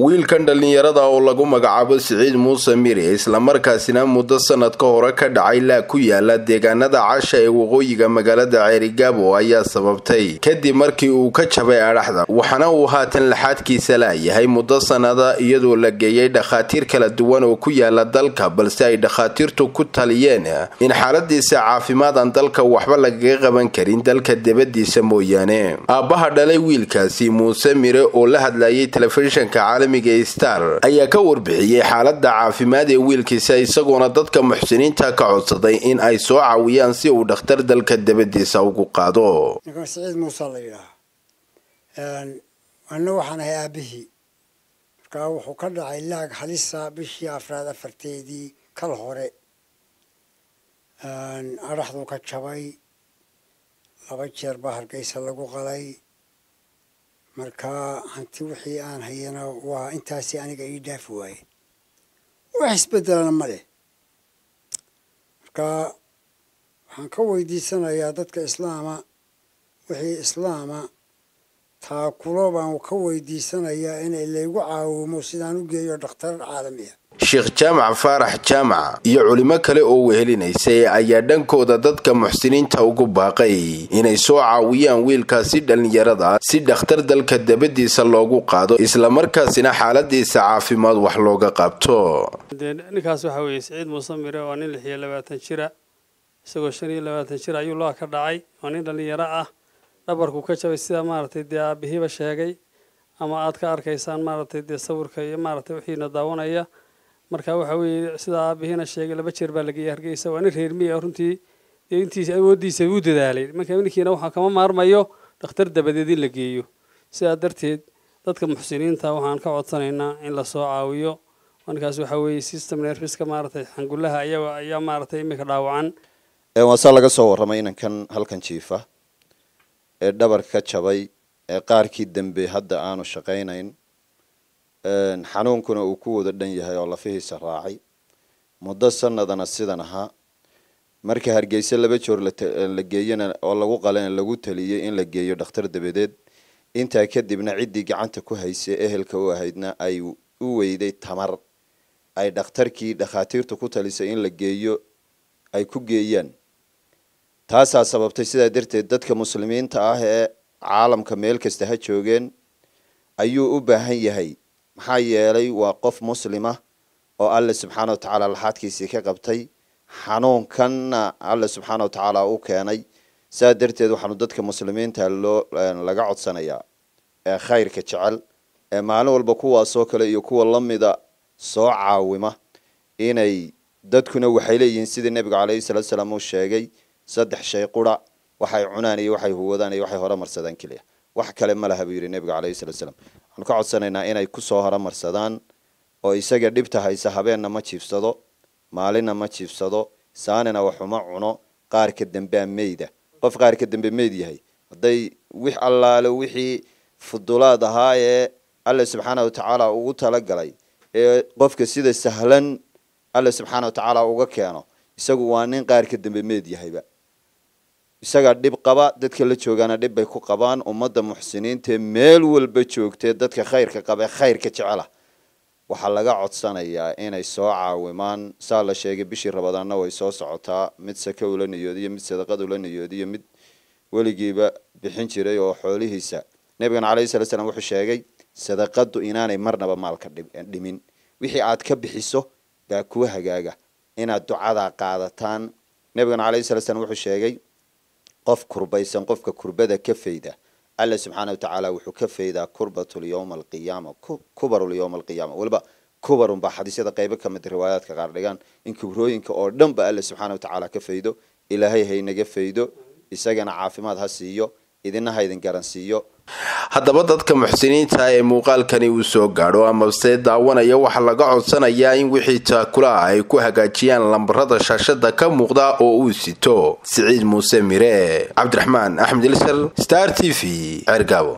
wiilkan dhallinyarada oo lagu magacaabo siciid muuse miri islamarkaasina muddo sanad ka hore ka dhacay laa ku yaala deegaanada casha ee waqooyiga magaalada ceerigaabo ayaa sababtay kadib markii uu ka jabay adhaxda waxaana uu haatan laxaadkiisa laayahay muddo sanada iyadoo la geeyay dhakhaatiir kala duwan oo ku yaala dalka balse ay dhakhaatiirtu ku taliyeen in xaaladiisa caafimaad aan dalka waxba lagaga qaban karin dalka debadiisa mooyaane aabbaha dhalay wiilkaasi muuse mire oo la hadlayay telefishinka caalamiga star ayaa ka warbixiyey xaalada caafimaad ee wiilkiisa isagoona dadka muxsiniinta ka codsaday in ay soo caawiyaan si uu dhakhtar dalka debadiisa ugu qaado ninkan siciid muuse la yidhaaha anna waxaan ahay aabihii markaa wuxuu ka dhacay laag halisa bishii afraad afarteedii kal hore adhaxduu ka jabay laba jeer baa hargeysa lagu qalay markaa hanti wixii aan hayana waa intaasi aniga ii dhaafi waaye wax isbedelana ma leh markaa waxaan ka weydiisanayaa dadka islaama wixii islaama taakulo baan ka weydiisanayaa inay laygu caawimo sidaan u geeyo dhakhtar caalamiya sheekh jaamac faarax jaamac iyo culimo kale oo wehelinaysay ayaa dhankooda dadka muxsiniinta ugu baaqay inay soo caawiyaan wiilkaasi dhallinyarada si dhakhtar dalka dabadiisa loogu qaado islamarkaasina xaaladiisa caafimaad wax looga qabto ninkaas waxaa weeye siciid muuse mire waa nin lix iyo labaatan jira isagoo shan iyo labaatan jir ayuu loo ka dhacay waa nin dhallinyaro ah dhabarku ka jabay sida maaragtay dee aabihiiba sheegay ama aad ka arkaysaan maaragtay dee sawirka iyo maaragtay wixiina daawanaya marka waxa weeye sida aabihiina sheegay laba jeer baa lageeyay hargeysa waa nin reermiya runtii dee intiisa awooddiisa uu dadaalay marka ninkiina waxaa kama maarmayo dhakhtar dabadeed in la geeyo sidaa darteed dadka muxsiniinta waxaan ka codsanaynaa in lasoo caawiyo ninkaas waxa weeye system nerfiska maaragtay xangullaha ayaga ayaa maaragtay iminka dhaawacan waasaa laga soo warramay inankan halkan jiifa ee dhabar ka jabay ee qaarkii dambe hadda aanu shaqaynayn xanuunkuna uu ku wada dhan yahay oo lafihiisa raacay muddo sanadana sidan ahaa marka hargeysa laba joor la geeyana oo lagu qalana lagu taliyey in la geeyo dhakhtar dabadeed intaa kadibna ciddii gacanta ku haysay ehelka u ahaydna ay u weyday tamar ay dhakhtarkii dhakhaatiirtu ku talisay in la geeyo ay ku geeyaan taasaa sababtay sidaa darteed dadka muslimiinta ah ee caalamka meel kasta ha joogeen ayuu u baahan yahay maxaa yeelay waa qof muslima oo alle subxaana watacaala laxaadkiisii ka qabtay xanuunkanna alle subxaana watacaala u keenay saa darteed waxaanu dadka muslimiinta loo laga codsanayaa ee khayrka jecel ee maalin walba kuwaasoo kale iyo kuwa lamida soo caawima inay dadkuna waxay leeyihiin sidii nebigu caleyhi salatu salaam uu sheegay saddex shay qura waxay cunaan iyo waxay huwadaan iyo waxay horemarsadaan keliya wax kale ma laha buu yidhi nebigu caleyhi salatu salaam waxaanu ka codsanaynaa inay kusoo horemarsadaan oo isaga dhibta haysa habeenna ma jiifsado maalinna ma jiifsado saanina waxuma cuno qaarka dambea meyda qof qaarka dambe meyd yahay hadday wix allaale wixii fudulaad ahaa ee alle subxaana watacaala ugu talagalay ee qofka sida sahlan alle subxaana watacaala uga keeno isagu waa nin qaarka dambe meyd yahayba isagaa dhib qaba dadka la joogaana dhib bay ku qabaan ummadda muxsiniintaee meel walba joogtee dadka khayrka qaba ee khayrka jecela waxaa laga codsanayaa inay soo caawimaan saa la sheegay bishii rabadaanna way soo socotaa mid sake ula niyoodiyo mid sadaqad ula niyoodiyo mid weligiiba bixin jiray oo xoolihiisa nebigana calayhi salatu slam wuxuu sheegay sadaqadu inaanay marnaba maalka dhimin wixii aad ka bixiso baa kuwa hagaaga inaad ducadaa qaadataan nebigana calayhi salatu slam wuxuu sheegay qof kurbaysan qofka kurbada ka fayda alla subxaana watacaala wuxuu ka faydaa kurbatul yowma alqiyaama kubarul yowma alqiyaama weliba kubarun baa xadiisyada qeybo ka mid riwaayaadka qaar dhigaan in kibrooyinka oo dhan ba alla subxaana watacaala ka faydo ilaahay haynaga faydo isagana caafimaad ha siiyo idina ha idin garansiiyo haddaba dadka muxsiniinta ee muuqaalkani uu soo gaadho amase daawanaya waxaa laga codsanayaa in wixii taakula ah ay ku hagaajiyaan lambarada shaashada ka muuqda oo uu sito siciid muuse mire cabdiraxmaan axmed ilsar star t v ceergaabo